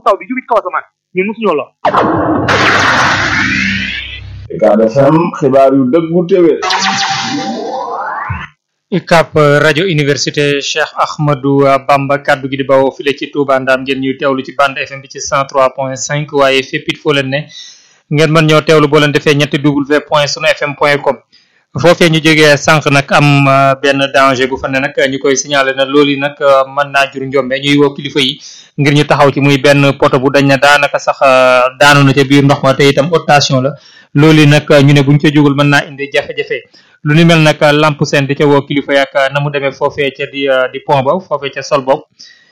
taw bi jóge ci kaw asamaan ñun mosuñoo lor Ucab FM xibaar yu dëggu téwér UCAB rajo université Cheikh Ahmadou Bamba kaddu gi di bawoo file ci Touba Ndam ngeen ñuy teewlu ci bande FM bi ci 103.5 waaye fépp it foo leen ne ngeen mën ñoo teewlu boo leen defee ñetti w point sunu fm point com foofee ñu jógee sànq nag am benn danger bu fa ne nag ñu koy signalé na loolu yi nag mën naa jur njombe ñuy woo kilifa yi ngir ñu taxaw ci muy benn poto bu dañ na daanaka sax daanu na ca biir ndox ma te itam haute la loolu yi nag ñu ne buñ ca jógul mën naa indi jafe-jafe lu ni mel nag lamp seen di ca woo kilifa yak na mu demee foofee ca di di pont ba foofee ca sol bopp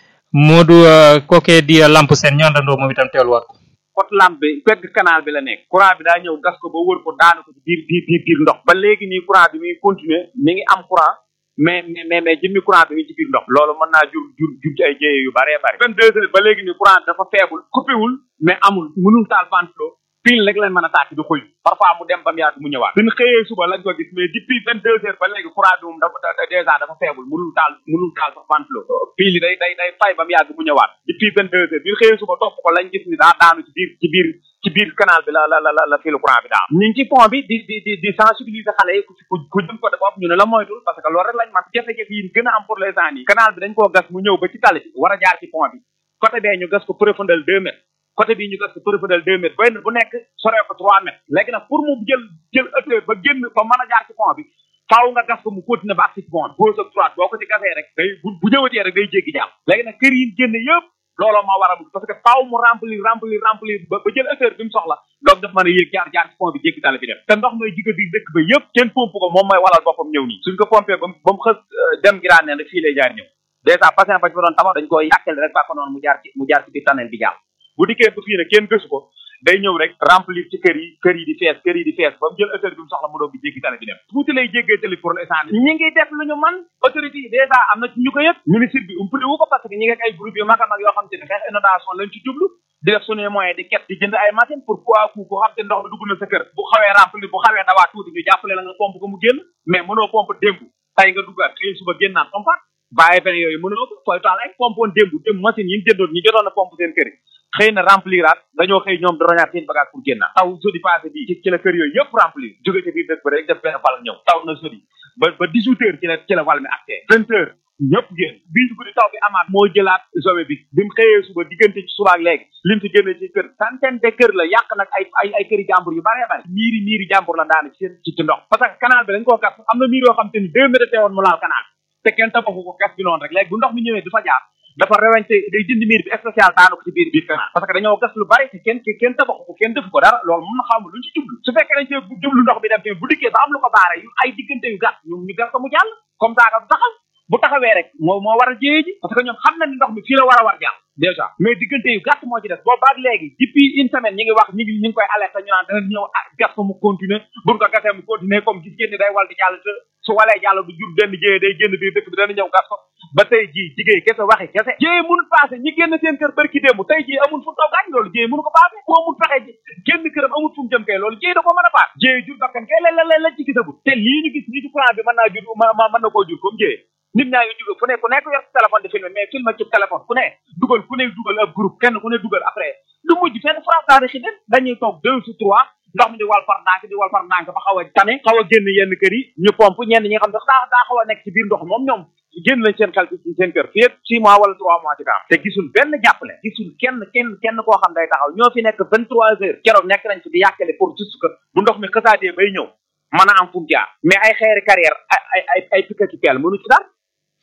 Modou kookee di lamp seen ñu àndandoo moom itam teeluwaat ko pot lampe bi pegg canal bi la nekk courant bi daa ñëw gas ko ba wër ko daanu ko ci biir biir biir biir ndox ba léegi nii courant bi muy continuer mi ngi am courant mais mais mais jëmmi courant bi mi ci biir ndox loolu mën naa jur jur jur ci ay jéye yu bare bare vingt deux heures ba léegi nii courant dafa faible coupé wul mais amul mënul taal ventilo pile rek lañ mën a tàkk di xuy parfois mu dem ba mu yàgg mu ñëwaat bi ñu xëyee suba lañ ko gis mais depuis vingt deux heures ba léegi courant bi moom dafa dèjà dafa faible mënul taal mënul taal sax ventilo pile yi day day day fay ba mu yàgg mu ñëwaat depuis vingt deux heures bi ñu xëyee suba topp ko lañ gis ni daa daanu ci biir ci biir ci biir canal bi la la la la filu courant bi daal ñu ngi ci pont bi di di di di sensibiliser xale yi ku ku jëm ko bopp ñu ne la moytul parce que loolu rek lañ man jafe-jafe yi gën a am pour les gens yi canal bi dañ koo gas mu ñëw ba ci tali bi war a jaar ci pont bi côté bee ñu gas ko profondeur deux mètres côté bii ñu gas ko profondeur deux mètres benn bu nekk soree ko trois mètres léegi nag pour mu jël jël hauteur ba génn ba mën a jaar ci pont bi faaw nga gas ko mu continuer ba ak ci pont bi gauche ak droite boo ko ci gasee rek day bu bu ñëwatee rek day jéggi jàll léegi nag kër yi génn yëpp looloo moo war a parce que faaw mu remplir remplir remplir ba ba jël hauteur bi mu soxla donc daf mën a yéeg jaar jaar ci pont bi jéggi tali bi dem te ndox may jigga di dëkk ba yëpp kenn pompe ko moom mooy walal boppam ñëw nii suñ ko pompé ba ba mu xës dem giraan ne nag fii lay jaar ñëw dèjà patient ba ci fa doon tabax dañ koy yàqel rek bàkko noonu mu jaar ci mu jaar ci biir tunnel bi jàll bu dikkee ba fii ne kenn gësu ko day ñëw rek remplir ci kër yi kër yi di fees kër yi di fees ba mu jël hauteur bi mu soxla mu doog di jéggi tali bi dem tuuti lay jéggee tali pour l'instant ñi ngi def lu ñu man autorité yi dèjà am na ci ñu ko yëg ministre bi umpale wu ko parce que ñi ngi ay groupe yu mag a mag yoo xam te ne xeex inondation lañ ci jublu di def suñuy moyen di ket di jënd ay machine pour quoi ku ko xam te ndox mi dugg na sa kër bu xawee remplir bu xawee dawaa tuuti ñu jàppale la nga pompe ko mu génn mais mënoo pompe démb tay nga duggaat xëy suba génnaat pompe bàyyi benn yooyu mënoo ko fooy taal ay pompe woon démb démb machine yi ñu jëndoon ñu jotoon a pompe seen kër yi xëy na rempliraat dañoo xëy ñoom di roñaat seen bagage pour génnaat taw jeudi passé bi ci ci la kër yooyu yëpp remplir jóge ci biir dëkk ba rek def benn val ñëw taw na jeudi ba ba dix huit heures ci la ci la val mi acté vingt heures ñëpp génn bii su guddi taw bi amaat moo jëlaat zowe bi bi mu xëyee suba diggante ci suba ak léegi lim fi génne ci kër centaine de kër la yàq nag ay ay ay këri jàmbur yu bare bare miiri miiri jàmbur la daana ci seen ci ci ndox parce que canal bi dañ koo gas am na miir yoo xam te ni deux mètres teewoon mu laal canal te kenn tabaxu ko gas bi noonu rek léegi bu ndox mi ñëwee du fa jaar dafa rewente day dindi miir bi spécial daanu ko ci biir biir canal parce que dañoo gas lu bari te kenn kenn tabaxu ko kenn defu ko dara loolu mun na xaw ma luñ ci jublu su fekkee dañ cee jublu ndox bi dem tamit bu dikkee ba am lu ko baare yu ay diggante yu gàtt ñu ñu gas ko mu jàll comme ça du taxaw bu taxawee rek moo moo war a jéye ji parce que ñoom xam na ni ndox mi fii la war a war jàll déjà mais diggante yu gàtt moo ci des boobu baag léegi depuis une semaine ñi ngi wax ñi ngi ñi ngi koy alerté ñu naan dana ñëw gas ko mu continuer buñ ko gasee mu continuer comme gis ngeen ni day wal di jàll te su walee jàll du jur benn jéye day génn biir dëkk bi dana ñëw gas ko ba tey jii jigéen kese waxi kese jéye mënul passé ñi génn seen kër barki démb tey jii amul fu taw gaañ loolu jéye mënu ko passé bu amul fexe génn këram amul fu mu jëm kay loolu jéye da ko mën a paas jéye jur bakkan kay la la la ci gisagul te lii ñu gis nii ci courant bi mën naa jur mën na koo jur comme jéye nit ñaa ngi jóge fu ne ku nekk yor sa téléphone di filmé mais filmé ci téléphone ku ne dugal ku ne dugal ab groupe kenn ku ne dugal après du mujj fenn frontaari xi den dañuy toog deux ou trois ndox mi di wal par ndànk di wal par ndànk ba xaw a tane xaw a génn yenn kër yi ñu pompe ñenn ñi nga xam ne daa daa xaw a nekk ci biir ndox moom ñoom génn lañ seen xel ci seen kër fii six mois wala trois mois ci kanam te gisul benn jàppale gisul kenn kenn kenn koo xam day taxaw ñoo fi nekk vingt trois heures keroog nekk nañ fi di yàkkale pour juste que bu ndox mi xësaatee bay ñëw mën a am fu mu jaar mais ay xeeri carrière ay ay ay piquet ci peel mënu ci dara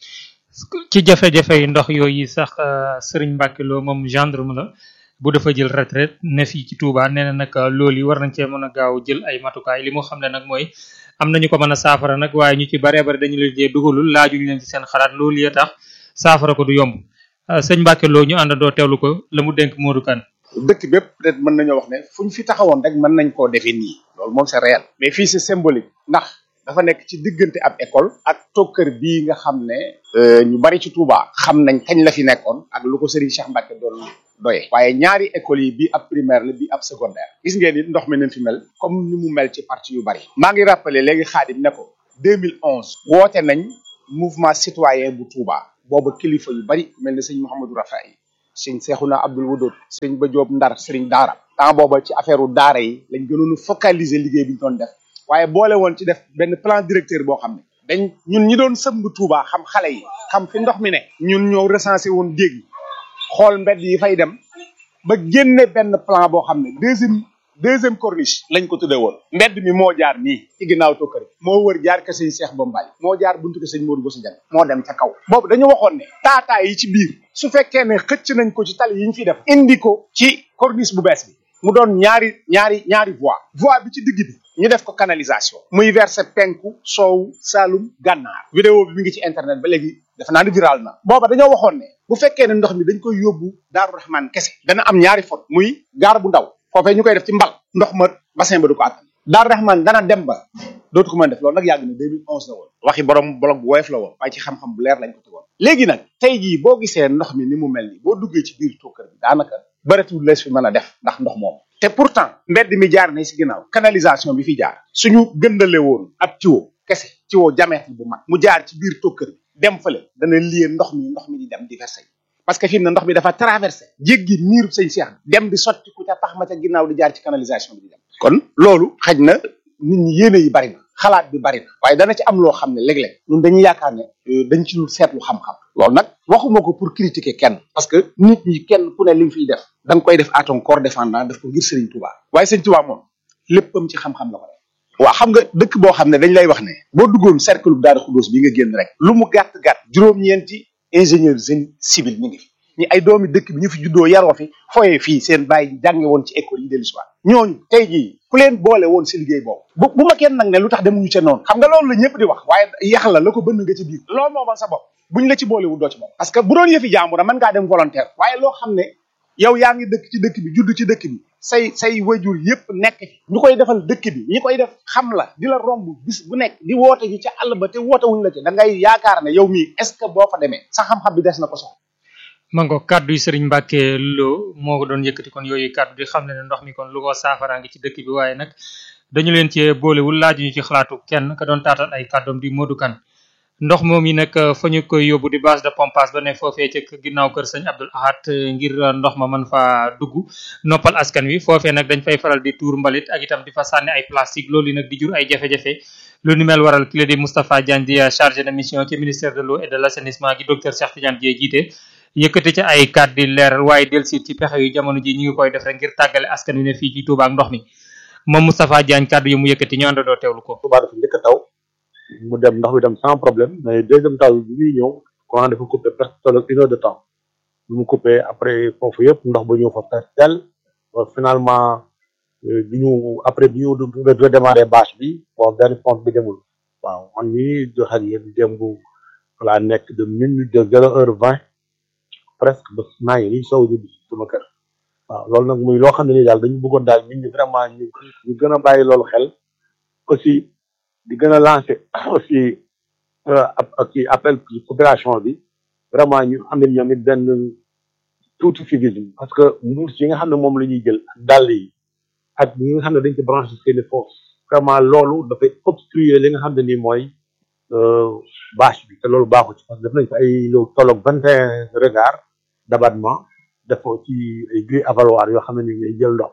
ci jafe-jafe yi ndox yooyu sax Serigne Mbacke Lo moom gendarme la bu dafa jël retraite ne fii ci Touba nee na nag loolu yi war nañ cee mën a gaaw jël ay matukaay li mu xam ne nag mooy am nañu ko mën a saafara nag waaye ñu ci baree bari dañu leen cee dugalul laajuñu leen ci seen xalaat loolu ya tax saafara ko du yomb sëñ Mbacke Lo ñu àndandoo teewlu ko la mu dénk Modou Kane dëkk bépp peut-être mën nañoo wax ne fu ñu fi taxawoon rek mën nañ koo defee nii loolu moom c'est réel mais fii c'est symbolique ndax dafa nekk ci diggante ab école ak tokkër bii nga xam ne ñu bari ci Touba xam nañ kañ la fi nekkoon ak lu ko Serigne Cheikh Mbacke doon doye waaye ñaari écoles yi bii ab primaire la bii ab secondaire gis ngeen ni ndox mi nañ fi mel comme ni mu mel ci parti yu bari maa ngi rappelé léegi Xaadim ne ko 2011 woote nañ mouvement citoyen bu Touba booba kilifa yu bari mel ne sëñ Mouhamadou Rafaay sëñ Seexuna Abdul Wudud sëñ Ba Joob Ndar sëriñ Daara temps booba ci affaire u daara yi lañ gënoon a focaliser liggéey bi ñu doon def waaye boole woon ci def benn plan directeur boo xam ne dañ ñun ñi doon sëmb Touba xam xale yi xam fi ndox mi ne ñun ñoo recensé woon dégg xool mbedd yi fay dem ba génne benn plan boo xam ne deuxième deuxième corniche lañ ko tuddee woon mbedd mi moo jaar nii ci ginnaaw tokkari moo wër jaar ka sëñ Cheikh Bombay moo jaar buntu ko sëñ Modou Bousso Dieng moo dem ca kaw boobu dañu waxoon ne taataa yi ci biir su fekkee ne xëcc nañ ko ci tali yi ñu fi def indi ko ci corniche bu bees bi mu doon ñaari ñaari ñaari voie voie bi ci digg bi ñu def ko canalisation muy verser penku soow saalum gànnaar vidéo bi mi ngi ci internet ba léegi dafa naa ni viral na booba dañoo waxoon ne bu fekkee ne ndox mi dañ koy yóbbu Daaru Rahman kese dana am ñaari fot muy gaar bu ndaw foofee ñu koy def ci mbal ndox ma bassin ba du ko attan Daaru Rahman dana dem ba dootu ko mën def loolu nag yàgg na 2011 la woon waxi borom blog bu woyof la woon waaye ci xam-xam bu leer lañ ko tegoon léegi nag tey jii boo gisee ndox mi ni mu mel ni boo duggee ci biir tuukar bi daanaka bëretul lees fi mën a def ndax ndox moom te pourtant mbedd mi jaar na si ginnaaw canalisation bi fi jaar suñu gëndale woon ab tiwo kese tiwo diamètre bu mag mu jaar ci biir tuukar bi dem fële dana lié ndox mi ndox mi di dem di versé parce que fi mu ne ndox mi dafa traversé jéggi miiru sëñ Cheikh dem di sotti ku ca pax ma ca ginnaaw di jaar ci canalisation bi di dem kon loolu xaj na nit ñi yéene yi bari na xalaat bi bari na waaye dana ci am loo xam ne léeg-léeg ñun dañuy yaakaar ne dañ ci dul seetlu xam-xam loolu nag waxuma ko pour critiquer kenn parce que nit ñi kenn ku ne li nga fiy def da nga koy def à ton corps défendant def ko ngir Serigne Touba waaye Serigne Touba moom léppam ci xam-xam la ko def waaw xam nga dëkk boo xam ne dañ lay wax ne boo duggoon cercle bu Daara Khoudoss bi nga génn rek lu mu gàtt gàtt juróom-ñeenti ingénieur génie civil ñu ngi fi ñi ay doomi dëkk bi ñu fi juddoo yaroo fi foyee fii seen bàyyi jànge woon ci école yi dellu si waat ñooñu tey jii ku leen boole woon si liggéey boobu bu bu ma kenn nag ne lu tax demuñu ca noonu xam nga loolu la ñëpp di wax waaye yax la la ko bënn nga ci biir loolu moomal sa bopp buñ la ci boole wu doo ci bopp parce que bu doon yëfi jàmbur mën ngaa dem volontaire waaye loo xam ne yow yaa ngi dëkk ci dëkk bi judd ci dëkk bi say say wajur yëpp nekk fi ñu koy defal dëkk bi ñi koy def xam la di la romb bis bu nekk di woote ji ca àll ba te woote wuñ la ci da ngay yaakaar ne yow mii est ce que boo fa demee sa xam-xam bi des na ko soxla mango kaddu yi Serigne Mbacke Lo moo ko doon yëkkati kon yooyu kaddu di xam ne ne ndox mi kon lu ko saafaraa ngi ci dëkk bi waaye nag dañu leen ci boolewul laaj ñu ci xalaatu kenn ka doon taatal ay kàddoom di Modou Kane ndox moom yi nag fa ñu koy yóbbu di base de pompage ba ne foofee ca ginnaaw kër sëñ Abdoul Ahad ngir ndox ma mën fa dugg noppal askan wi foofee nag dañ fay faral di tuur mbalit ak itam di fa sànni ay plastique loolu nag di jur ay jafe-jafe lu ni mel waral kile di Moustapha Diagne di chargé de mission ci ministère de l'eau et de l'assainissement gi docteur Cheikh Tidiane Dièye jiite yëkkati ci ay kàddu di leeral waaye dellusi ci pexe yu jamono ji ñu ngi koy def rek ngir tàggale askan wi ne fii ci Touba ak ndox mi moom Moustapha Diagne kàddu yi mu yëkkati ñu àndandoo teewlu ko. Touba dafa njëkk a taw mu dem ndox mi dem sans problème mais deuxième taw bi muy ñëw courant dafa coupé presque tolloog une heure de temps bi mu coupé après foofu yëpp ndox ba ñëw fa presque tel finalement bi ñu après bi ñu redémarré bâche bi bon benn pompe bi demul waaw man mii di wax ak yéen démb laa nekk de minute de zéro heure vingt presque ba naa ngi nii sow ñu sama kër waaw loolu nag muy loo xam ne nii daal dañu bëggoon daal nit ñi vraiment ñu ñu gën a bàyyi loolu xel aussi di gën a lancer aussi ak appel population bi vraiment ñu am nañ ñoom it benn tuuti civisme parce que mbuus yi nga xam ne moom la ñuy jël ak dàll yi ak ñi nga xam ne dañ ci branché seeni force vraiment loolu dafay obstruer li nga xam ne nii mooy bâche bi te loolu baaxu ci parce que def nañ ko ay lu tolloog vingt et un regard d'abattement def ko ci ay grille avaloir yoo xam ne ni ngay jël ndox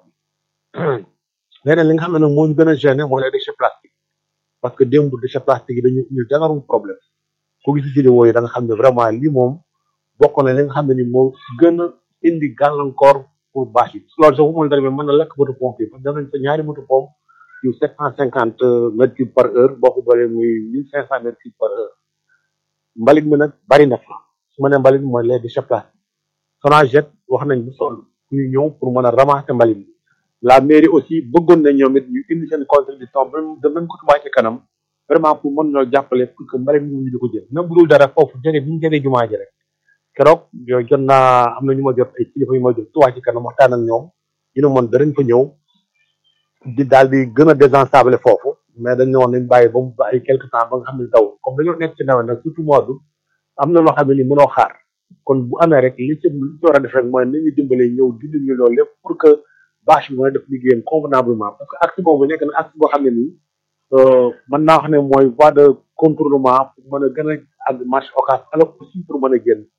mi leneen li nga xam ne nag moo ñu gën a gêné mooy les déchets plastiques parce que démb déchets plastiques yi dañu ñu danarum problème ku gis vidéo yi da nga xam ne vraiment lii moom bokk na li nga xam ne ni moo gën a indi gàllankoor pour bâche yi loolu sax bu mën dara mais mën na lakk moto pompe yi parce que def nañ fa ñaari moto pompe yu sept cent cinquante mètres cubes par heure boo ko boolee muy mille cinq cent mètres cubes par heure mbalit mi nag bari na fa su ma nee mbalit mi mooy les déchets plastiques Sonaget wax nañ bu sol ñu ñëw pour mën a ramasser mbalit mi la mairie aussi bëggoon na ñoom it ñu indi seen contribution de même ko Touba ci kanam vraiment pour mën ñoo jàppale pour que mbalit mi ñu di ko jël même bu dul dara foofu jege bi ñu jege jumaa ji rek keroog yooyu jot naa am na ñu ma jot ay kilifa yu ma jot Touba ci kanam waxtaan ak ñoom ñu ne moon danañ fa ñëw di daal di gën a désensabler foofu mais dañ ne woon nañ bàyyi ba mu ba ay quelque temps ba nga xam ne taw comme dañoo nekk ci nawet nag surtout mois d'août am na loo xam ne ni mënoo xaar kon bu amee rek li ci li ci war a def rek mooy nañu dimbale ñëw dindi ñu loolu lépp pour que bâche bi mën a def liggéeyam convenablement parce que acte boobu nekk na acte boo xam ne nii mën naa wax ne mooy voie de contournement pour mën a gën a àgg marché occas alors aussi pour mën a génn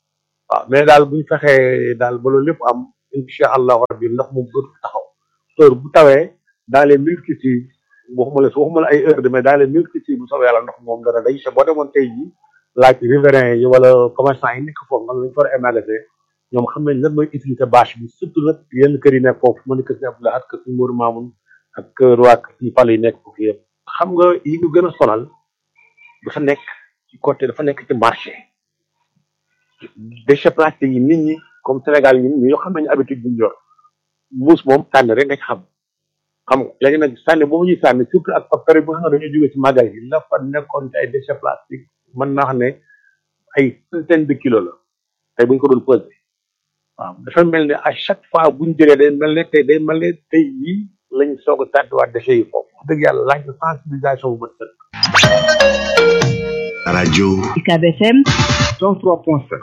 waaw mais daal buñ fexee daal ba loolu lépp am incha allahu rabbi ndox moom dootu fi taxaw heure bu tawee dans les multitudes waxuma la waxuma la ay heure de mais dans les multitudes bu soobee yàlla ndox moom dana day te boo demoon tey jii laaj riverains yi wala commerçant yi nekk foofu nga lañ fa war a émerger ñoom xam nañ lan mooy utilité bâche bi surtout nag yenn kër yi nekk foofu mën ni kër si Abdoulaye ak kër si Mourou Mamoun ak kër waa kër Pal yi nekk foofu yëpp xam nga yi ñu gën a sonal dafa nekk ci côté dafa nekk ci marché déchets plastiques yi nit ñi comme Sénégal ñun ñoo xam nañu habitude bu ñu yor mbuus moom sànni rek nga ci xam xam nga léegi nag sànni boobu ñuy sànni surtout ak ak période bi nga xam ne dañuy jógee ci magasin yi la fa nekkoon ci ay déchets plastiques mën naa xam ne ay centaine de kilos la tey bu ñu ko doon pesé waaw dafa mel ne à chaque fois bu ñu jëlee day mel ne tey day mel ne tey yii lañ soog a tàdduwaat déchets yi foofu wax dëgg yàlla laaj na sensibilisation bu bët sëkk. rajo UCAB FM 103.7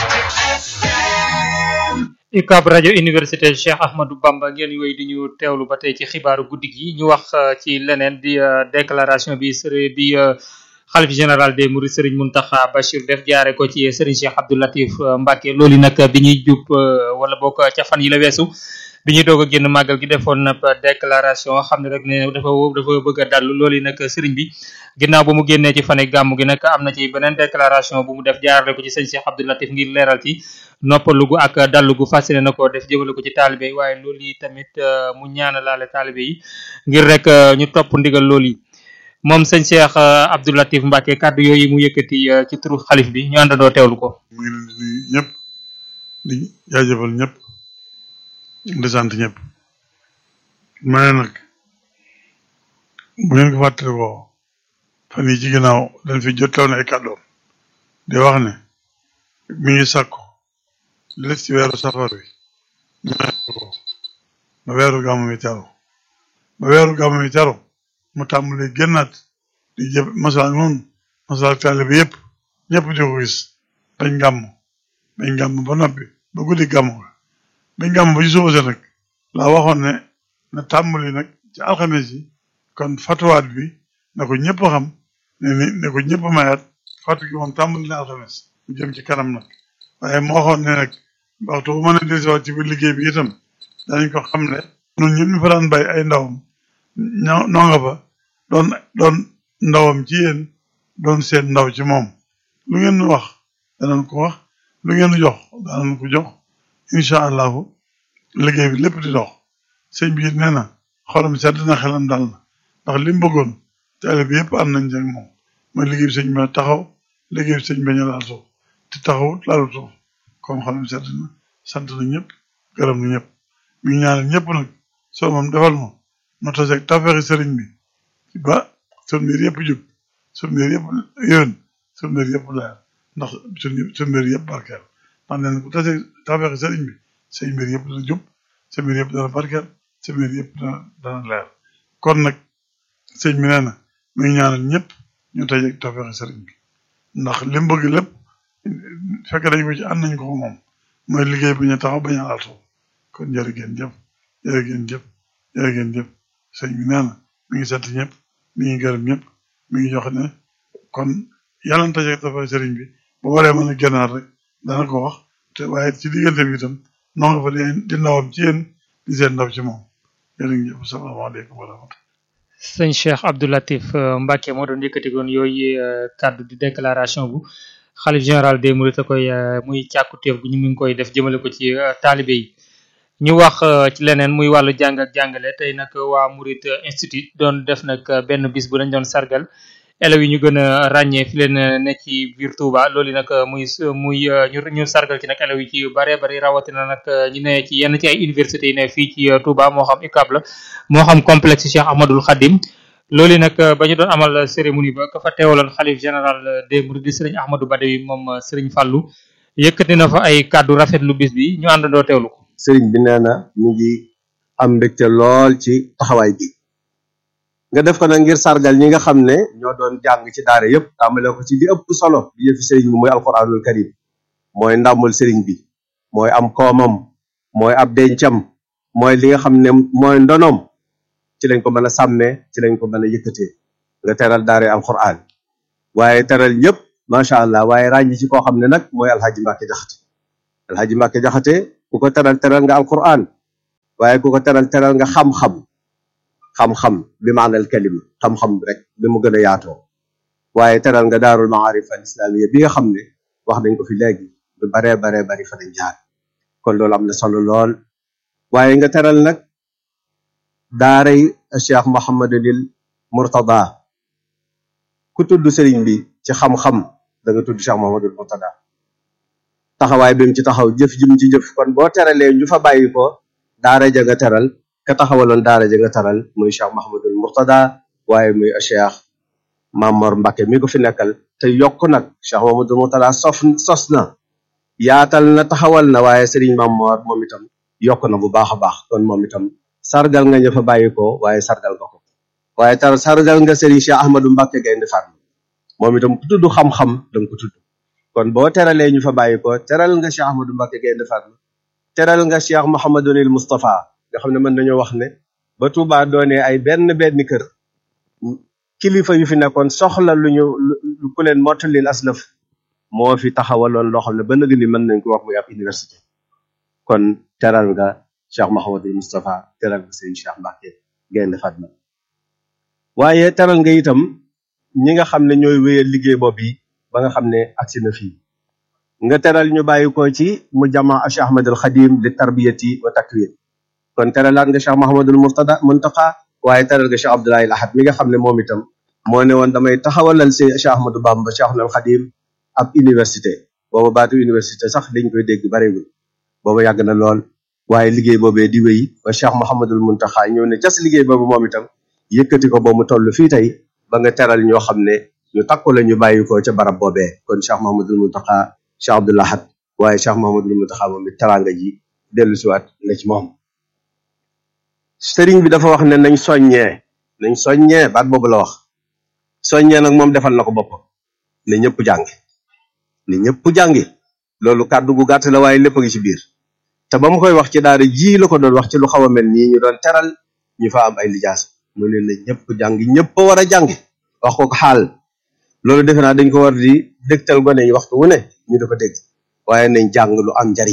UCAB rajo université Cheikh Ahmadou Bamba ngeen wéy di ñu teewlu ba tey ci xibaaru guddi gi ñu wax euh, ci leneen di euh, déclaration bi sëriñ bi euh, xalif général des Mourides Serigne Mountakha Bachir def jaare ko ci Serigne Cheikh Abdou Latif Mbacké loolu nag bi ñuy jub wala bokk ca fan yi la weesu bi ñuy doog a génn màggal gi defoon na déclaration xam ne rek ne dafa dafa bëgg a dallu loolu nag Serigne bi ginnaaw ba mu génnee ci fane gàmm gi nag am na ci beneen déclaration bu mu def jaarale ko ci sëñ Cheikh Abdou Latif ngir leeral ci noppalugu ak dallugu fasciné na ko def jëmale ko ci taalibe yi waaye loolu yi tamit mu ñaanalaale taalibe yi ngir rek ñu topp ndigal loolu yi moom sëñ Cheikh Abdou Latif Mbacké kàddu yooyu mu yëkkati ci turu xalif bi ñu àndandoo teewlu ko. mu ngi leen di nuyu ñëpp di jaajëfal ñëpp di sant ñëpp ma ne nag bu ngeen ko fàttalikoo fan yi ci ginnaaw dañ fi jottaw na ay kàddoom di wax ne mi ngi sàkku li des ci weeru safar wi ñu ko ba weeru gàmmu mi teru ba weeru gàmmu mi teru mu tàmbalee génnaat di jëf masal noonu masal taale bi yëpp ñëpp di ko gis bañ gàmm bañ gàmm ba noppi ba guddi gàmm ga bañ gàmm ba ci suba sa nag laa waxoon ne na tàmbali nag ci alxames yi kon fatuwaat bi na ko ñëpp xam ne ni ne ko ñëpp mayaat fatu gi moom tàmbali na alxames mu jëm ci kanam nag waaye moo waxoon ne nag waxtu bu mën a desiwaat ci biir liggéey bi itam danañ ko xam ne ñun ñun ñu fa daan bay ay ndawam ñoo noo nga fa doon doon ndawam ci yéen doon seen ndaw ci moom lu ngeen wax danañ ko wax lu ngeen jox danañ ko jox incha allahu liggéey bi lépp di dox sëñ bi nee na xolam sedd na xelam dal na ndax li mu bëggoon taale bi yëpp am nañ jëg moom mooy liggéey bi sëñ bi taxaw liggéey bi sëñ bi ñu laal suuf te taxawut laalu suuf kon xolam sedd na sant na ñëpp gërëm na ñëpp mi ngi ñaanal ñëpp nag soo moom defal ma ma taseeg tafeexi sëriñ bi ba sun mbir yëpp jub sun mbir yëpp yéwén sun mbir yëpp leer ndax sun sun mbir yëpp barkeel ndax nee na ku tase tafeexi sëriñ bi say mbir yëpp dana jub sa mbir yëpp dana barkeel sa mbir yëpp dana dana leer kon nag sëñ bi nee na mi ngi ñaanal ñëpp ñu taseeg tafeexi sëriñ bi ndax li mu bëgg lépp fekk dañ ko ci ànd nañ ko ko moom mooy liggéey bi ñu taxaw bañ a laal suuf kon jërë ngeen jëf jërë ngeen jëf jërë ngeen jëf sëñ bi nee na mi ngi sant ñëpp mi ngi gërëm ñëpp mi ngi jox ne kon yàlla na taje dafa sëriñ bi bu waree mën a gànnaar rek dana ko wax te waaye ci diggante bi itam noo nga fa di di ndawam ci yéen di seen ndaw ci moom jërë ngeen jëf salaamaaleykum wa rahmatulah. sëñ Cheikh Abdou Latif Mbacké moo doon yëkkati woon yooyu kàddu di déclaration bu xalif général des Mourides a koy muy càkkutéef gu ñu ngi koy def jëmale ko ci taalibe yi. ñu wax ci leneen muy wàllu jàng ak jàngale tey nag waa Mouride Institute doon def nag benn bis bu dañ doon sargal élèves yi ñu gën a ràññee fi leen ne ci biir Touba loolu nag muy muy ñu ñu sargal ci nag élèves yi ci bare bari rawatina nag ñu ne ci yenn ci ay universités yi ne fii ci Touba moo xam UCAB la moo xam complexe Cheikh Ahmadoul Khadim loolu nag ba ñu doon amal cérémonie ba ka fa teewaloon xalif général des Mourides di Serigne Ahmadou Badawi moom Serigne Fallou yëkkati na fa ay kàddu rafetlu bis bi ñu àndandoo teewlu ko. sëriñ bi nee na ñu ngi am mbégte lool ci taxawaay bi nga def ko nag ngir sargal ñi nga xam ne ñoo doon jàng ci daara yëpp tàmbale ko ci li ëpp solo bi yëfi sëriñ bi mooy alquranul karim mooy ndàmbul sëriñ bi mooy am koomam mooy ab dencam mooy li nga xam ne mooy ndonoom ci lañ ko mën a sàmmee ci lañ ko mën a yëkkatee nga teral daara alquran waaye teral ñëpp macha allah waaye ràññi ci koo xam ne nag mooy alhaji Mbàkke Jaxate alhaji Mbàkke jaxate ku ko teral teral nga alquran waaye ku ko teral teral nga xam-xam xam-xam bi maanal kalima xam-xam rek bi mu gën a yaatoo waaye teral nga daarul maarif al islamiya bi nga xam ne wax nañ ko fi léegi lu baree baree bari fa dañ jaar kon loolu am na solo lool waaye nga teral nag daaray cheikh mohamadunil murtada ku tudd sëriñ bi ci xam-xam da nga tudd cheikh mohamadul murtada taxawaay bi mu ci taxaw jëf jim ci jëf kon boo teralee ñu fa bàyyi ko daara ja nga teral ka taxawaloon daara ja nga teral muy cheikh mohamadul murtada waaye muy cheikh mamor mbake mi ko fi nekkal te yokk nag cheikh mohamadul murtada sof sos na yaatal na taxawal na waaye sëriñ mamor moom itam yokk na bu baax a baax kon moom itam sargal nga ña fa bàyyi ko waaye sargal nga ko waaye tar sargal nga sëriñ cheikh ahmadou mbake gaynde farma moom itam ku tudd xam-xam danga ko tudd kon boo teralee ñu fa bàyyi ko teral nga Cheikh Ahmadou Mbacke Gaynde Fatma teral nga Cheikh Mouhamadunil Moustapha nga xam ne mën nañoo wax ne ba Touba doonee ay benn benn kër kilifa yu fi nekkoon soxla lu ñu lu ku leen mottalil aslëf moo fi taxawaloon loo xam ne ba nëg ni mën nañ ko wax muy ab université kon teral nga Cheikh Mouhamadul Moustapha teral nga sëriñ Cheikh Mbacke Gaynde Fatma waaye teral nga itam ñi nga xam ne ñooy wéyal liggéey boobu yi ba nga xam ne agsi na fii nga teral ñu bàyyi ko ci mu jama Cheikh Ahmadul Xadim li tarbiyati wa takwin kon teralaat nga Cheikh Mahamadul Murtada Muntaqa waaye teral nga Cheikh Abdoulaye Ahad mi nga xam ne moom itam moo ne woon damay taxawalal si Cheikh Ahmadou Bamba Cheikh Ahmadul Xadim ab université booba baatu université sax dañ koy dégg bareegul booba yàgg na lool waaye liggéey boobee di wéy ba Cheikh Mahamadul Muntaqa ñëw ne cas liggéey boobu moom itam yëkkati ko ba mu toll fii tey ba nga teral ñoo xam ne ñu takku la ñu bàyyi ko ca barab boobee kon Cheikh Mahamadul Muntaqa Cheikh Abdoul Ahad waaye Cheikh Mahamadul Muntaqa moom it teraanga ji dellu siwaat na ci moom sëriñ bi dafa wax ne nañ soññee nañ soññee baat boobu la wax soññee nag moom defal na ko boppam ne ñëpp jàngi ne ñëpp jàngi loolu kàddu gu gàtt la waaye lépp a ngi ci biir te ba mu koy wax ci daara ji la ko doon wax ci lu xaw a mel nii ñu doon teral ñu fa am ay lijaas mu ne na ñëpp jàngi ñëpp a war a jàngi wax ko ko xaal loolu defe naa dañ ko war di dégtal gone yi waxtu wu ne ñu di ko dégg waaye nañ jàng lu am njariñ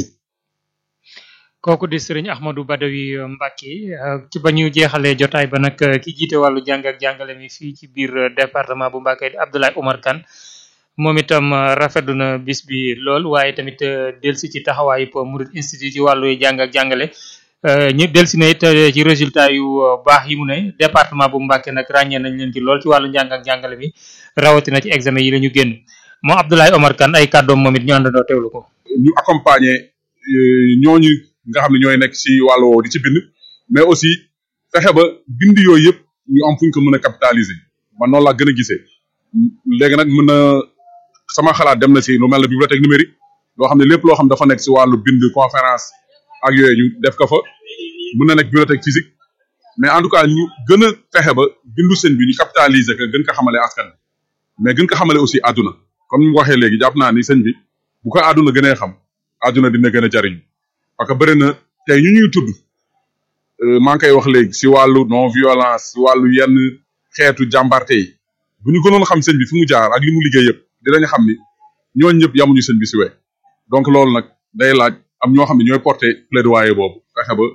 kooku di sëriñ Ahmadou Badawi Mbacke ci ba ñu jeexalee jotaay ba nag ki jiite wàllu jàng ak jàngale mi fii ci biir département bu Mbacke di Abdoulaye Oumar Kane moom itam rafetlu na bis bi lool waaye tamit delsi ci taxawaayu Mouride Institute ci wàllu jàng ak jàngale ñu delsi na it ci résultat yu baax yi mu ne département bu Mbacke nag ràññee nañ leen ci lool ci wàllu njàng ak jàngale mi rawatina ci examen yi la ñu génn moom Abdoulaye Oumar Kane ay kàddoom moom it ñu àndandoo teewlu ko. ñu accompagner ñooñu nga xam ne ñooy nekk ci wàllu woowu di ci bind mais aussi fexe ba bind yooyu yëpp ñu am fu ñu ko mën a capitaliser man noonu laa gën a gisee léegi nag mën na sama xalaat dem na ci lu mel ne bibliothèque numérique loo xam ne lépp loo xam dafa nekk ci wàllu bind conférence ak yooyu ñu def ko fa mën na nekk bibliothèque physique mais en tout cas ñu gën a fexe ba bindu sëñ bi ñu capitaliser que gën ko xamale askan mais gën ko xamale aussi àdduna comme ni mu waxee léegi jàpp naa ni sëñ bi bu ko àdduna gënee xam àdduna dina gën a jariñu parce que bëri na tey ñu ñuy tudd maa ngi koy wax léegi si wàllu non violence si wàllu yenn xeetu jàmbarte yi bu ñu gënoon xam sëñ bi fi mu jaar ak li mu liggéey yëpp dinañ xam ni ñooñu ñëpp yamuñu sëñ bi si we donc loolu nag day laaj am ñoo xam ne ñooy porter plaidoyer boobu fexe ba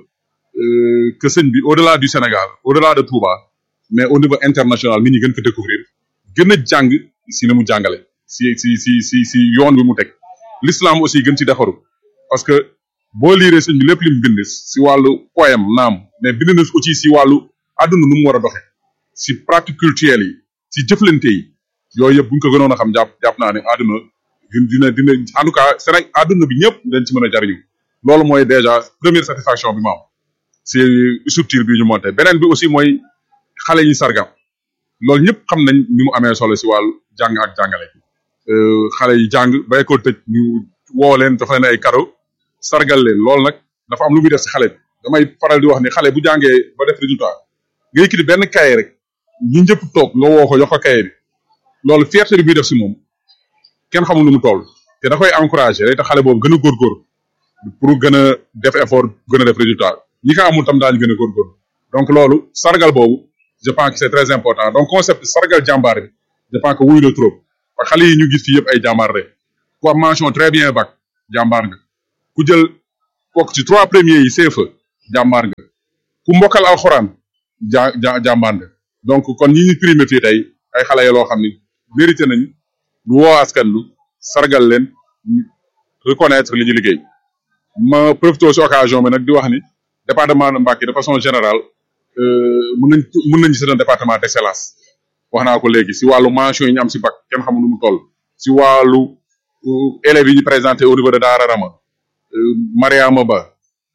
que sëñ bi au delà du Sénégal au delà de Touba mais au niveau international nit ñi gën ko découvrir gën a jàng si li mu jàngale si si si si si yoon bi mu teg l'islam aussi gën ci defaru parce que boo liiree sëñ bi lépp li mu bind si wàllu poème naam mais bind na aussi si wàllu àdduna nu mu war a doxe si pratique culturelle yi si jëflante yi yooyu yëpp bu ñu ko gënoon a xam jàpp jàpp naa ne àdduna dina dina en tout cas Sénégal àdduna bi ñëpp dañ ci mën a jariñu loolu mooy déjà première satisfaction bi ma am si structure bi ñu monté beneen bi aussi mooy xale yi sargam loolu ñëpp xam nañ ni mu amee solo si wàllu jàng ak jàngale xale yi jàng ba école tëj ñu woo leen dafa leen ay cadeau sargal leen loolu nag dafa am lu muy def si xale bi damay faral di wax ni xale bu jàngee ba def résultat nga yëkkati benn kaye rek ñi ñëpp toog nga woo ko jox ko kaye bi loolu fierté bi muy def si moom kenn xamul nu mu toll te da koy encouragé day tax xale boobu gën a góorgóor pour gën a def effort gën a def résultat ñi ko amul tam daañu gën a góorgóor donc loolu sargal boobu je pense que c'est très important donc concept sargal jàmbaar bi je pense que wuyu na trop parce que xale yi ñu gis fii yëpp ay jàmbaar rek ku am mention très bien bac jàmbaar nga ku jël bokk ci trois premiers yi CFE jàmbaar nga ku mbokkal alxuraan ja ja jàmbaar nga donc kon ñi ñu primé fii tey ay xale yoo xam ni mérité nañ lu woo askan lu sargal leen reconnaître li ñu liggéey ma profité si occasion bi nag di wax ni département de Mbacké de façon générale mën nañ mën nañ c'est un département d'excellence wax naa ko léegi si wàllu mention yi ñu am si bac kenn xamul nu mu toll si wàllu élèves yi ñu présenté au niveau de Daara Rama Mariama Ba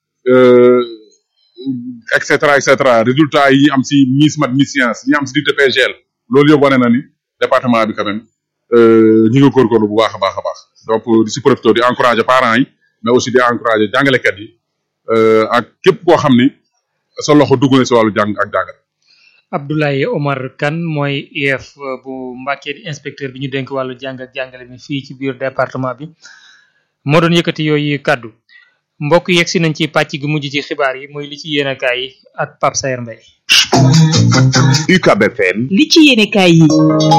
et cetera et cetera résultat yi am si Miss Mat Miss Science yi am si DTPGL loolu yëpp wane na ni département bi quand même ñu ngi góorgóorlu bu baax a baax a baax donc di si profité di encourager parents yi mais aussi di encourager jàngalekat yi ak képp koo xam ni sa loxo dugg na si wàllu jàng ak jàngal. Abdoulaye Omar Kane mooy IEF bu Mbacké di inspecteur bi ñu dénk wàllu jàng ak jàngale mi fii ci biir département bi moo doon yëkkati yooyu kàddu mbokk yegg si nañ ci pàcc gi mujj ci xibaar yi muy li ci yéenekaay yi ak Pape Sayer Mbaye UCAB FM li ci yéenekaay yi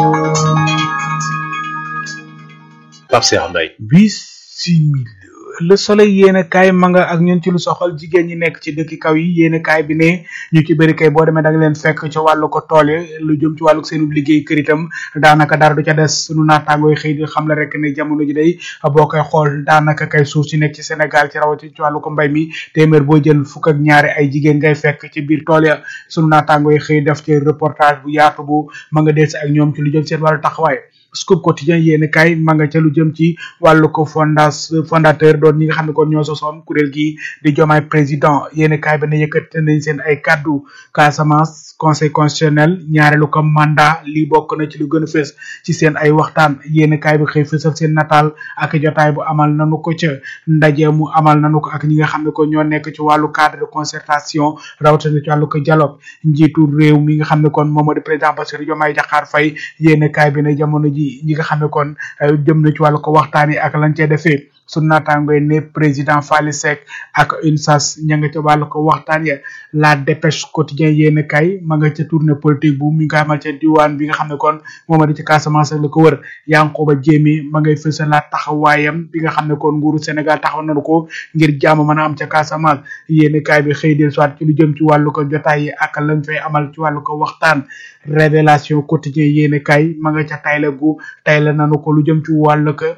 Pape Sayer Mbaye bisimila le soleil yéene kaay ma nga ak ñun ci lu soxal jigéen ñi nekk ci dëkki kaw yi yéene kaay bi ne ñu ci bëri kay boo demee da nga leen fekk ci wàllu ko tool yi lu jëm ci wàllu seenu liggéey kër itam daanaka dara du ca des sunu naataangooy xëy di xam la rek ne jamono ji day boo koy xool daanaka kay suuf si nekk ci Sénégal ci rawati ci wàllu ko mbay mi téeméer boo jël fukk ak ñaari ay jigéen ngay fekk ci biir tool ya sunu naataangooy xëy def ci reportage bu yaatu bu ma nga des ak ñoom ci lu jëm seen wàllu taxawaay scoop quotidien yéeni kay ma nga ca lu jëm ci wàllu ko fondas fondateur doon ñi nga xam ne kon ñoo sosoon kuréel gi di jomaay président yéeni kay ba ne yëkkati nañ seen ay kaddu Casamance conseil constitutionnel ñaareelu ko mandat lii bokk na ci lu gën a fës ci seen ay waxtaan yéeni kay bi xëy fësal seen nataal ak jotaay bu amal nanu ko ca ndaje mu amal nanu ko ak ñi nga xam ne ko ñoo nekk ci wàllu cadre de concertation rawatina ci wàllu ko dialogue njiitu réew mi nga xam ne kon moom moo di président Bassirou Diomaye Diakhar Faye yéeni kay bi ne jamono ji ñi nga xam ne kon jëm na ci wàllu ko waxtaan yi ak lañ cee defee su naataangoy ne président Fally Seck ak UNSAS ña nga ca wàllu ko waxtaan ya la dépêche quotidien yéen kay ma nga ca tournée politique bu mi nga xamal ca diwaan bi nga xam ne kon mooma di ci Casamance la ko wër Yankoba Jéemi ma ngay fësalaat taxawaayam bi nga xam ne kon nguuru Sénégal taxaw nañu ko ngir jàmm mën a am ca Casamance yéen kay bi xëy del soit ci lu jëm ci wàllu ko jotaay yi ak lañ fay amal ci wàllu ko waxtaan révélation quotidien yéen kay ma nga ca tayle gu tayle nañu ko lu jëm ci wàllu ko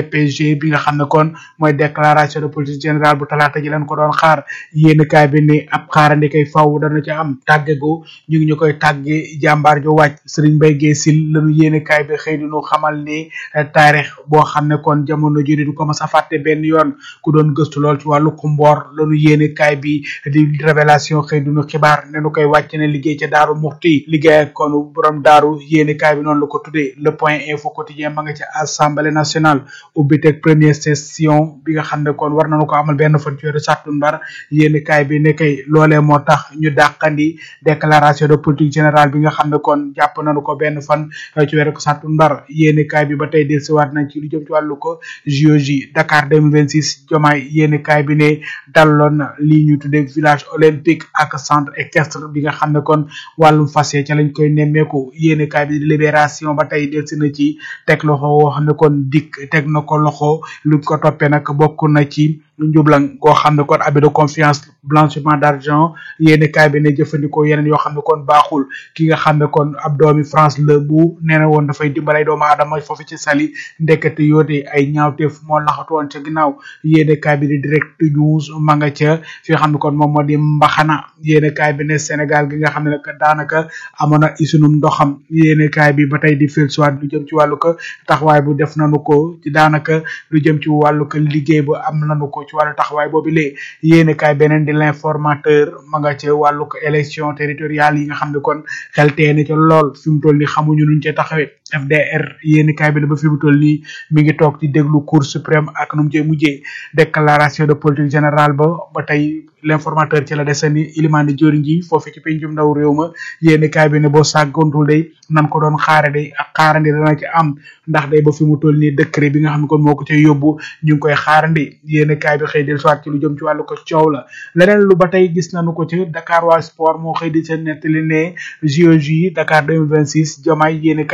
DPG bi nga xam ne kon mooy déclaration de politique générale bu talaata ji leen ko doon xaar yéen kaay bi ne ab xaarandi kay faw dana ca am tàggego ñu ngi ñu koy tàgge jàmbaar ju wàcc Serigne Mbaye Guèye Sil lañu yéen kaay bi xëy dinu xamal ni taarix boo xam ne kon jamono ji du ko mas a fàtte benn yoon ku doon gëstu lool ci wàllu kumboor lañu yéen kaay bi di révélation xëy dinu xibaar ne nu koy wàcc ne liggéey ca daaru muxti liggéey ak kon borom daaru yéen kaay bi noonu la ko tuddee le point info quotidien ma nga ca assemblée nationale ubbiteg première session bi nga xam ne kon war nañu ko amal benn fan ci weeru sàttumbar yéeni kaay bi ne kay loolee moo tax ñu dàqandi déclaration de politique générale bi nga xam ne kon jàpp nañu ko benn fan ci weeru sàttumbar yéeni kaay bi ba tey dellusiwaat nañ ci lu jëm ci wàllu ko JOJ Dakar 2026 jomaay yéeni kaay bi ne dalloon na lii ñu tuddee village olympique ak centre équestre bi nga xam ne kon wàllum fas ca lañ koy nemmeeku yéeni kaay bi libération ba tey delsi na ci teg loxo woo xam ne kon dikk teg na ko loxo lu ko toppee nag bokk na ci njublang goo xam ne kon abus de confiance blanchiment d'argent yéeni kaay bi ne jëfandikoo yeneen yoo xam ne kon baaxul ki nga xam ne kon ab doomi France la bu nee na woon dafay dimbalay doomu aadama foofu ci sali ndekete yoote ay ñaawteef moo laxatu woon ca ginnaaw yéeni kaay bi di direct news ma nga ca fi nga xam ne kon moom moo di mbaxana yéeni kaay bi ne Sénégal gi nga xam ne nag daanaka amoon na isunum ndoxam yéeni kaay bi ba tey di fil soit lu jëm ci wàllu ko taxawaay bu def nanu ko ci daanaka lu jëm ci wàllu ko liggéey bu am nanu ko ci wàllu taxawaay boobu lee yéeni kaay beneen di l'informateur ma nga ca wàllu ko élection territoriale yi nga xam ne kon xel teene ca lool fi mu toll ni xamuñu nuñ ca taxawee FDR yéeni kaay bi ne ba fi mu toll nii mi ngi toog ci déglu cour suprême ak nu mu cee mujjee déclaration de politique générale ba ba tey l'informateur ci la desani ilimani joriñ ji foofu ci pencum ndaw réew ma yéeni kaay bi ne boo sàggontul day nan ko doon xaare day ak xaarandi dana ci am ndax day ba fi mu toll nii décret bi nga xam ne kon moo ko cay yóbbu ñu ngi koy xaarandi yéeni kaay bi xëy del soit ci lu jëm ci wàllu ko coow la leneen lu ba tey gis nañu ko ci Dakar waa sport moo xëy di seen nettali ne JOJ Dakar 2026 jomaay yéeni kaay bi ne tey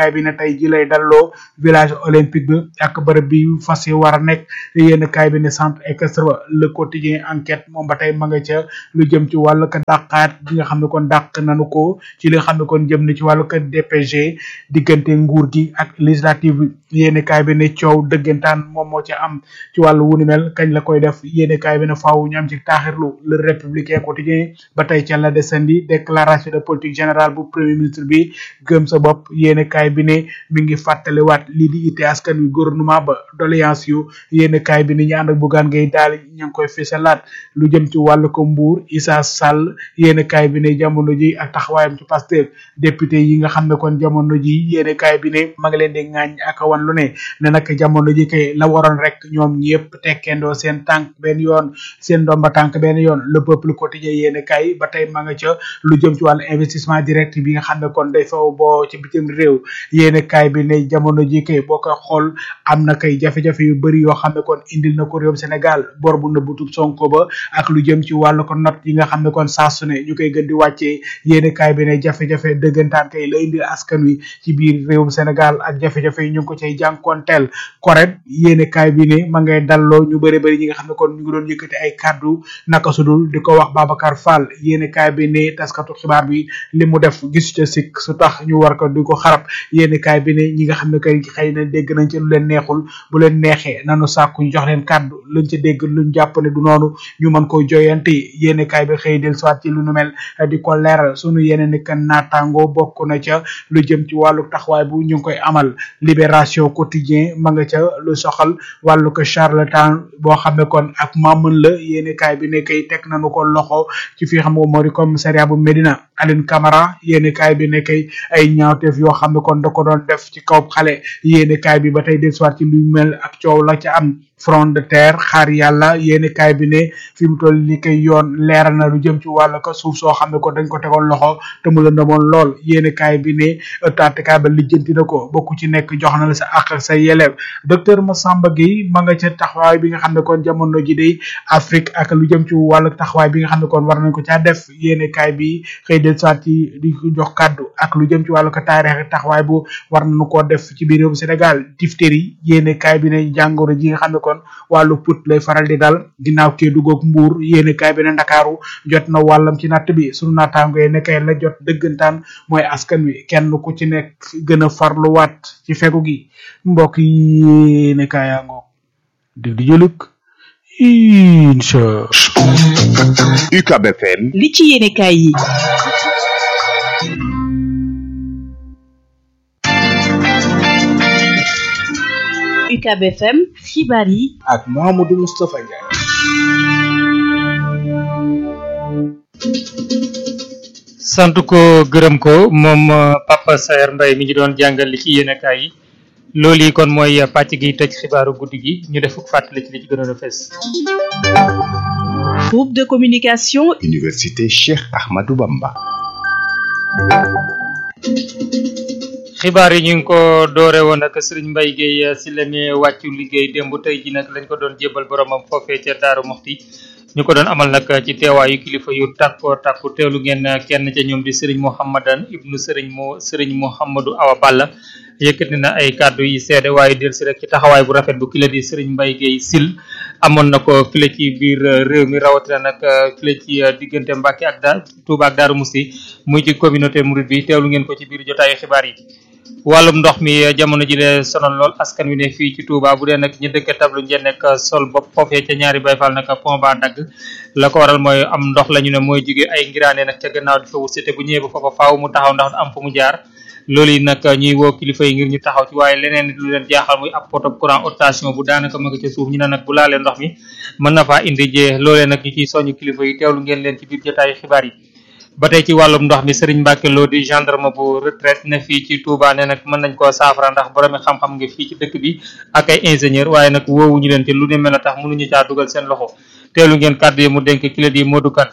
tey ji lay dalloo village olympique bi ak bërëb bi fas yi war a nekk yéen kaay bi ne centre équestre ba le quotidien enquête moom ba tey ma nga ca lu jëm ci wàllu ko dàqaat bi nga xam ne kon dàq nanu ko ci li nga xam ne kon jëm na ci wàllu ko DPG diggante nguur gi ak législative bi yéen kaay bi ne coow dëggantaan moom moo ci am ci wàllu wunu mel kañ la koy def yéen kaay bi ne faaw ñu am ci taaxirlu le républicain quotidien ba tey ca la desandi déclaration de politique générale bu premier ministre bi gëm sa bopp yéen kaay bi ne mi ngi fàttaliwaat lii di ite askan wi gouvernement ba doléance yu yéen kaay bi ne ñu ànd ak bugaan ngay daal ña ngi koy fisalaat lu jëm ci wàllu ko mbuur Issa Sall yéen kaay bi ne jamono ji ak taxawaayam ci Pastef député yi nga xam ne kon jamono ji yéen kaay bi ne ma ngi leen di ŋaañ ak wan lu ne ne nag jamono ji kay la waroon rek ñoom ñëpp tekkendoo seen tànk benn yoon seen ndomba tànk benn yoon le peuple quotidien yéen kaay ba tey ma nga ca lu jëm ci wàllu investissement direct bi nga xam ne kon day faw boo ci bitim réew yéen kaay bi ne jamono ji kay boo koy xool am na kay jafe-jafe yu bëri yoo xam ne kon indil na ko réewum Sénégal bor bu nëbbutub Sonko ba ak lu jëm ci wàllu ko not yi nga xam ne kon saa su ne ñu koy gën di wàccee yéen kaay bi ne jafe-jafe dëggantaan kay la indil askan wi ci biir réewum Sénégal ak jafe-jafe yi ñu ngi ko cay jànkoonteel correct yéen kaay bi ne ma ngay dalloo ñu bëri bëri ñi nga xam ne kon ñu ngi doon yëkkati ay kàddu naka sudul di ko wax Babacar Fall yéen kaay bi ne taskatu xibaar bi li mu def gis ca sikk su tax ñu war ko di ko xarab yéen kaay bi ne ñi nga xam ne kay xëy na dégg nañ ci lu leen neexul bu leen neexee nanu sàkku ñu jox leen kàddu luñ ci dégg luñ jàpp ne du noonu ñu mën ko joyante yéen kaay bi xëy del soit ci lu nu mel di ko leeral sunu yeneen ni kan naataango bokk na ca lu jëm ci wàllu taxawaay bu ñu ngi koy amal libération quotidien ma nga ca lu soxal wàllu ko charlatan boo xam ne kon ak maamën la yéen kaay bi ne kay teg nañu ko loxo ci fi xam nga moo di commissariat bu Médina Aline Camara yéen kaay bi ne kay ay ñaawteef yoo xam ne kon da ko doon def ci kaw xale yéen kaay bi ba tey del soit ci luy mel ak coow la ca am front de terre xaar yàlla yéeni kaay bi ne fi mu toll li koy yoon leeral na lu jëm ci wàllu ko suuf soo xam ne ko dañ ko tegoon loxo te mu la ndamoon lool yéeni kaay bi ne taatikaay ba lijjanti na ko bokku ci nekk jox na la sa àq ak sa yelew docteur Massamba Gueye ma nga ca taxawaay bi nga xam ne kon jamono ji day Afrique ak lu jëm ci wàllu taxawaay bi nga xam ne kon war nañ ko caa def yéeni kaay bi xëy del soit ci di ko jox kàddu ak lu jëm ci wàllu ko taarix taxawaay bu war nañu koo def ci biir réewum Sénégal diphtérie yéeni kaay bi ne jàngoro ji nga xam ne kon wàllu put lay faral di dal ginnaaw kee duggoog mbuur yéeni kaay bi ne ndakaaru jot na wàllam ci natt bi sunu naataango yi nekkay la jot dëggantaan mooy askan wi kenn ku ci nekk gën a farluwaat ci fegu gi mbokk yi yéeni kaayaango dig di jëlug incha UCAB FM li ci yéene kaay yi UCAB FM xibaar yi ak Mouhamadou Moustapha Ndiaye sant ko gërëm ko moom Papa Saer Mbaye mi ngi doon jàngal li ci yéenekaay yi loolu yi kon mooy pàcc gi tëj xibaaru guddi gi ñu def fàttali ci li ci gënoon a fes groupe de communication Université Cheikh Ahmadou Bamba xibaar yi ñu ngi ko doore woon ak Serigne Mbaye Guèye si la ne wàccu liggéey démb tey ji nag lañ ko doon jébal boromam foofee ca Daaru Moxti ñu ko doon amal nag ci teewaayu kilifa yu tàkkoo tàkku teewlu ngeen kenn ca ñoom di Serigne Mouhamadan ibnu Serigne mo Serigne Mouhamadou Awa Balla yëkkati na ay kàddu yi seede waaye del si rek ci taxawaay bu rafet bu kila di Serigne Mbaye Guèye sil amoon na ko file ci biir réew mi rawatina nag file ci diggante Mbacke ak da Touba ak Daaru Musti muy ci communauté mouride bi teewlu ngeen ko ci biir jotaayu xibaar yi wàllum ndox mi jamono ji lee sonal lool askan wi ne fii ci Touba bu dee nag ñu dëkk tablu njeen nekk sol bopp foofee ca ñaari bayfal nag pont ba dagg la ko waral mooy am ndox la ñu ne mooy jóge ay ngiraane nag ca gannaaw di fa wusite bu ñëwee ba foofa faaw mu taxaw ndax am fu mu jaar loolu yi nag ñuy woo kilifa yi ngir ñu taxaw ci waaye leneen lu leen jaaxal muy ab poto courant haute bu daanaka ma nga ca suuf ñu ne nag bu laalee ndox mi mën na faa indi jee loolee nag ñu ciy soñu kilifa yi teewlu ngeen leen ci biir jotaayu xibaar yi ba tey ci wàllum ndox mi Serigne Mbacke Lo di gendarme bu retraite ne fii ci Touba ne nag mën nañ koo saafara ndax boromi xam-xam nga fii ci dëkk bi ak ay ingénieur waaye nag woowuñu leen te lu ne mel a tax mënuñu caa dugal seen loxo teelu ngeen kàddu yi mu dénk kila di Modou Kane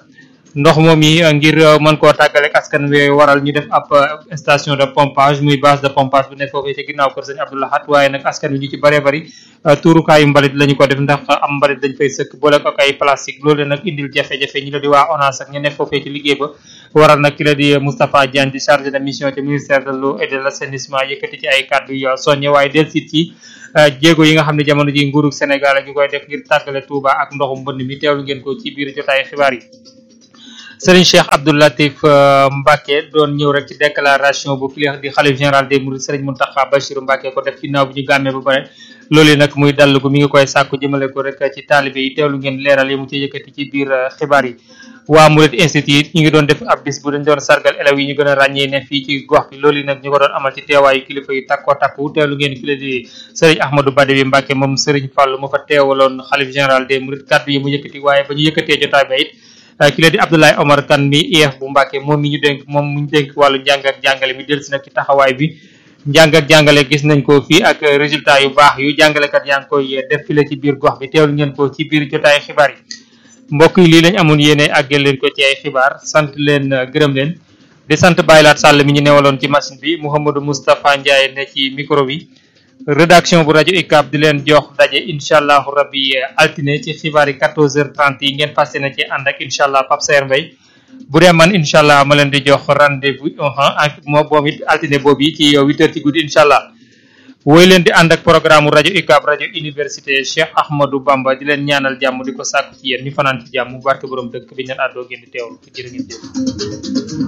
ndox moom yi ngir mën koo tàggaleeg askan wi waral ñu def ab station de pompage muy base de pompage bu nekk foofee ci ginnaaw kër sëñ Abdoulahat waaye nag askan wi ñu ci bëree bëri tuurukaayu mbalit la ñu ko def ndax am mbalit dañ fay sëkk boole ko ak ay plastique loolu nag indil jafe-jafe ñi la di waa ONAS ak ñu nekk foofee ci liggéey ba waral nag ki la di Moustapha Diagne di chargé de mission ci ministère de l'eau et de l'assainissement yëkkati ci ay kàddu yu soññe waaye del sit ci jéego yi nga xam ne jamono ji nguurug Sénégal a ngi koy def ngir tàggale Touba ak ndoxum mbënd mi teewlu ngeen ko ci biir jotaay xibaar yi Serigne Cheikh Abdou Latif Mbacke doon ñëw rek ci déclaration bu kii di xalif général des Mourides Serigne Mountakha Bachirou Mbacke ko def ginnaaw bi ñu gàmmee ba pare loolu nag muy dall gu mi ngi koy sàkku jëmale ko rek ci taalibe yi teewlu ngeen leeral yi mu ci yëkkati ci biir xibaar yi waa Mouride Institute ñu ngi doon def ab bis bu dañ doon sargal élèves yi ñu gën a ràññee ne fii ci gox bi loolu nag ñu ko doon amal ci teewaayu kilifa yu takkoo takku teewlu ngeen ki la di Serigne Ahmadou Badawi Mbacke moom Serigne Fall mu fa teewaloon xalif général des Mourides kàddu yi mu yëkkati waaye ba ñu yëkkatee jotaay ba it ki la di Abdoulaye Omar Kane mi IEF bu Mbacke moom mi ñu dénk moom mu ñu dénk wàllu njàng ak jàngale mi dellusi nag ci taxawaay bi njàng ak jàngale gis nañ ko fii ak résultat yu baax yu jàngalekat yaa ngi koy def file ci biir gox bi teewlu ngeen ko ci biir jotaay xibaar yi mbokk yi lii lañ amoon yéene àggel leen ko ci ay xibaar sant leen gërëm leen di sant Baylaat Sall mi ñu newaloon ci machine bi Mouhamadou Moustapha Ndiaye ne ci micro bi rédaction bu rajo UCAB di leen jox daje incha allahu rabbi altine ci xibaar yi 14h30 yi ngeen fas yéene ci ànd ak incha allah Pape Sayer Mbaye bu dee man incha allah ma leen di jox rendez-vous ak moo boom it altine boobu yi ci 8h ci guddi incha allah woy leen di ànd ak programme rajo UCAB rajo université Cheikh Ahmadou Bamba di leen ñaanal jàmm di ko sàkku ci yéen ñu fanaan ci jàmm barke borom dëkk bi ñu leen àddoo ngeen di teewlu jërë ngeen jëf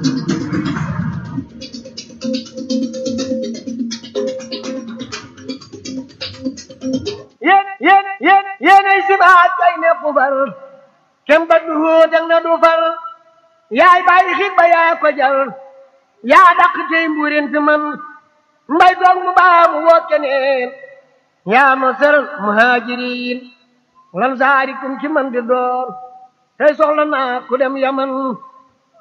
yéen yéen yéen yéenay sibaat kay ne fufar kem ba du hóotak na du far yaay bàyyi xit ba yaa ko jar yaa dàq tey mbuurin fi man mbay doog mu baa mu woo keneen yaa ma sër muhaajiriin lan saarikum ci man di door tey soxla naa ku dem yaman